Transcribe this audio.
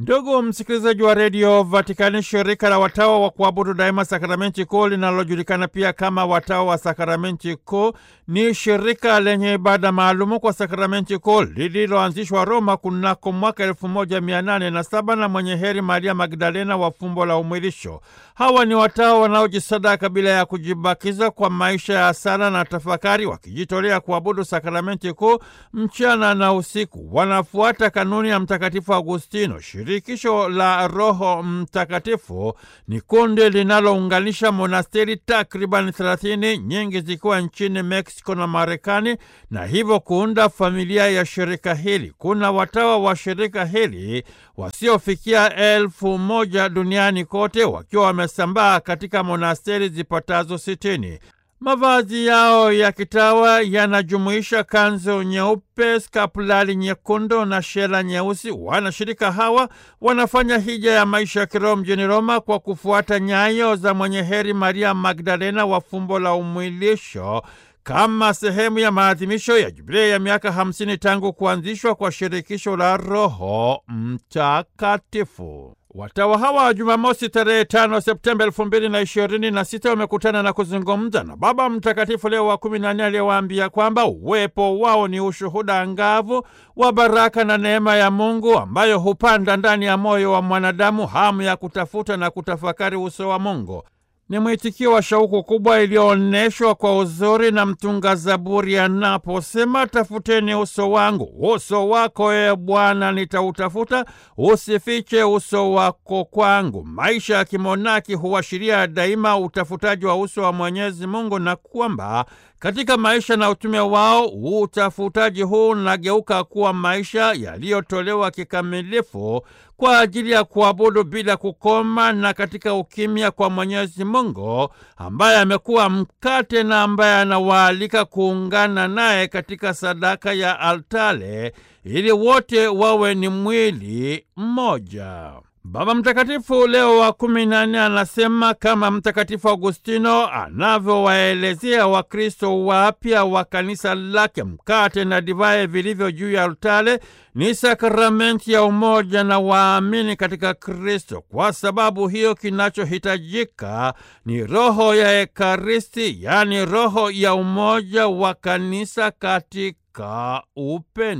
Ndugu msikilizaji wa redio Vatikani, shirika la watawa wa kuabudu daima sakramenti kuu linalojulikana pia kama watawa wa sakramenti kuu ni shirika lenye ibada maalumu kwa sakramenti kuu lililoanzishwa Roma kunako mwaka elfu moja mia nane na saba na mwenye heri Maria Magdalena wa fumbo la umwilisho. Hawa ni watawa wanaojisadaka bila ya kujibakiza kwa maisha ya sala na tafakari, wakijitolea kuabudu sakramenti kuu mchana na usiku. Wanafuata kanuni ya Mtakatifu Agustino. Shirikisho la Roho Mtakatifu ni kundi linalounganisha monasteri takriban 30 nyingi zikiwa nchini Mexico na Marekani, na hivyo kuunda familia ya shirika hili. Kuna watawa wa shirika hili wasiofikia elfu moja duniani kote wakiwa wamesambaa katika monasteri zipatazo sitini. Mavazi yao ya kitawa yanajumuisha kanzu nyeupe, skapulari nyekundu na shela nyeusi. Wanashirika hawa wanafanya hija ya maisha ya kiroho mjini Roma kwa kufuata nyayo za mwenye heri Maria Magdalena wa fumbo la umwilisho kama sehemu ya maadhimisho ya jubilei ya miaka hamsini tangu kuanzishwa kwa shirikisho la Roho Mtakatifu. Watawa hawa wa Jumamosi tarehe tano Septemba elfu mbili na ishirini na sita wamekutana na kuzungumza na Baba Mtakatifu Leo wa kumi na nne aliyewaambia kwamba uwepo wao ni ushuhuda angavu wa baraka na neema ya Mungu ambayo hupanda ndani ya moyo wa mwanadamu hamu ya kutafuta na kutafakari uso wa Mungu. Ni mwitikio wa shauku kubwa iliyoonyeshwa kwa uzuri na mtunga Zaburi anaposema, tafuteni uso wangu, uso wako e Bwana nitautafuta, usifiche uso wako kwangu. Maisha ya kimonaki huashiria daima utafutaji wa uso wa Mwenyezi Mungu, na kwamba katika maisha na utume wao utafutaji huu unageuka kuwa maisha yaliyotolewa kikamilifu kwa ajili ya kuabudu bila kukoma na katika ukimya kwa Mwenyezi Mungu ambaye amekuwa mkate na ambaye anawaalika kuungana naye katika sadaka ya altare ili wote wawe ni mwili mmoja. Baba Mtakatifu Leo wa kumi na nne anasema kama Mtakatifu Agustino anavyowaelezea Wakristo wapya wa kanisa lake, mkate na divai vilivyo juu ya altare ni sakramenti ya umoja na waamini katika Kristo. Kwa sababu hiyo, kinachohitajika ni roho ya Ekaristi, yaani roho ya umoja wa kanisa katika upendo.